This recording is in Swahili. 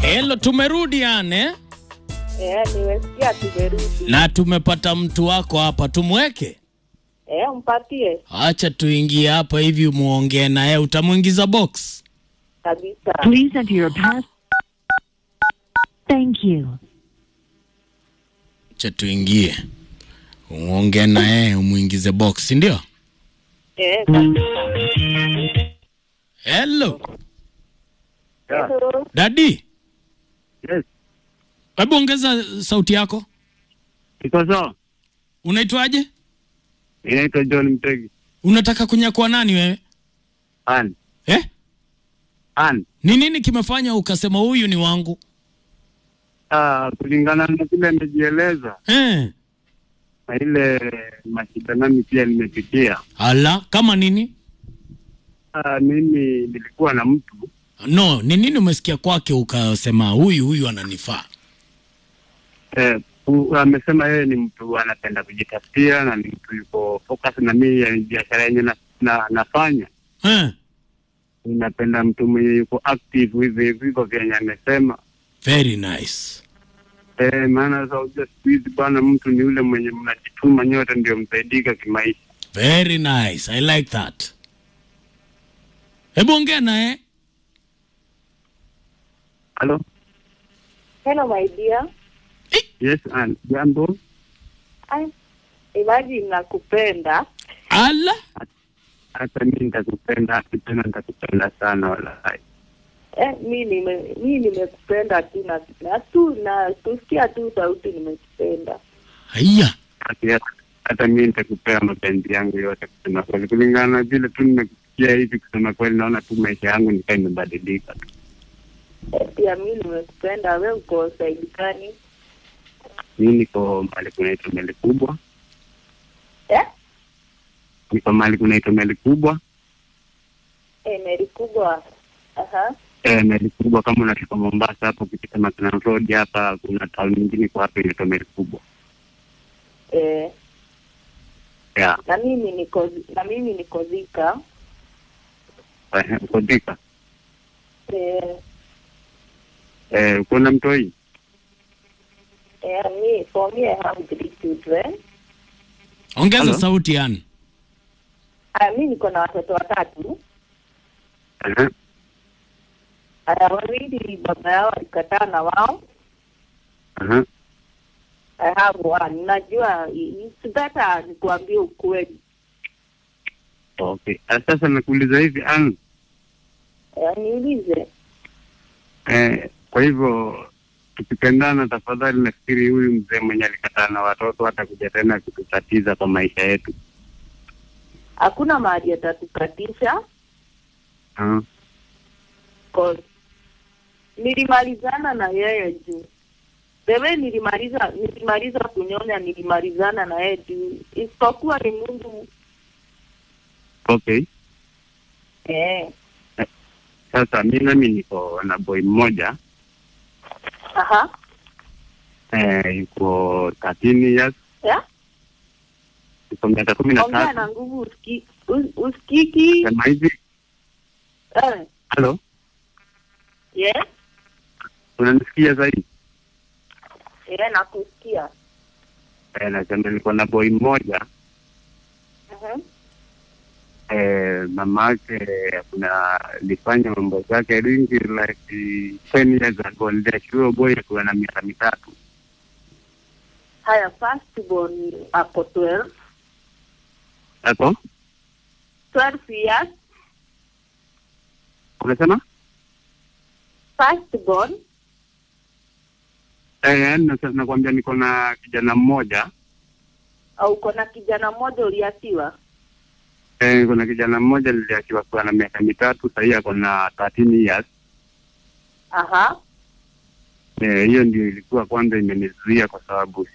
Hello, tumerudi ane Eh, nimesikia tumerudi. na tumepata mtu wako hapa, tumweke. Eh, mpatie Acha tuingie hapa hivi muongee naye, utamwingiza box. kabisa. Please enter your pass. Thank you. Acha tuingie uongee naye, umwingize box, si ndio? Eh, kabisa. Hello Hello. dadi, Yes, hebu ongeza sauti yako. iko sawa. Unaitwaje? Inaitwa John Mtegi. Unataka kunyakua nani wewe An, eh? an. Ni nini kimefanya ukasema huyu ni wangu Ah, kulingana na vile amejieleza eh? na ile mashida nami pia nimepitia. Ala, kama nini? Ah, mimi nilikuwa na mtu No, ni nini umesikia kwake ukasema huyu huyu ananifaa? eh, u- amesema yeye ni mtu anapenda kujitafutia na ni mtu yuko focus na mimi ya biashara yenye na, na, nafanya Eh, ninapenda mtu mwenye yuko active hivi hivi hivyo vyenye amesema. very nice. Eh, maana sasa unajua siku hizi bwana, mtu ni yule mwenye mnajituma nyote ndio msaidika kimaisha. Very nice. I like that. Hebu ongea naye. Halo? Hello my dear. Yes, an. Jambo? Ai, imagine nakupenda. Ala, hata mi nitakupenda tena nitakupenda sana wallahi. Eh, mi nime mi nimekupenda tu na na tu na kusikia tu sauti nimekupenda. haya. Hata- hata mi nitakupea mapenzi yangu yote kusema kweli, kulingana na vile tu nimekusikia hivi. Kusema kweli, naona tu maisha yangu nikaa imebadilika tu. Eh, pia mi nimekupenda. We uko saidi gani? Mi niko mahali kunaitwa meli kubwa, Eh? niko mahali kunaitwa meli kubwa. Eh, meri kubwa. Aha. E, meli kubwa kama unatoka Mombasa hapo ukipita Maclan Road hapa, kuna town nyingine kwa hapa inaitwa meli kubwa Eh, yeah. na mimi niko na mimi niko Thika. Eh, uko Thika Eh, eh, uko na mtoi eh, me for me I have three children. Ongeza Hello? sauti yani. Ah, mi niko na watoto watatu. Eh, Aya, wawili baba yao alikataa na wao. eh, I have one. Najua it's better nikuambie ukweli. okay. Ah, Sasa nakuuliza hivi an Eh, niulize. Eh, kwa hivyo tukipendana, tafadhali, nafikiri huyu mzee mwenye alikataa na watoto hata kuja tena kututatiza kwa maisha yetu. Hakuna mahali atatukatisha Ah, cause nilimalizana na yeye juu wewe nilimaliza nilimaliza kunyonya nilimalizana na yeye juu isipokuwa ni Mungu okay. eh. Sasa mi nami niko na boy mmoja Aha. eh, yuko 13 years, Yeah? yuko miaka kumi na Ongea na tatu. nguvu usiki, us, usikiki. Sema hivi, Eh. halo, Yeah? unanisikia zaidi? Yeah, nakusikia. Eh, nasema niko na boy mmoja Mhm. eh, mama yake kuna alifanya mambo zake ringi like 10 years ago, niliachiwa boy akiwa na miaka mitatu Haya, first born ako 12, ako 12 years. unasema First born Eh, yaani nasa- nakwambia niko na kijana mmoja au uko na kijana mmoja uliachiwa? eh, niko na kijana mmoja niliachiwa kwa na miaka mitatu, sahii ako na 13 years. Aha. Eh, hiyo ndio ilikuwa kwanza imenizuia kwa sababu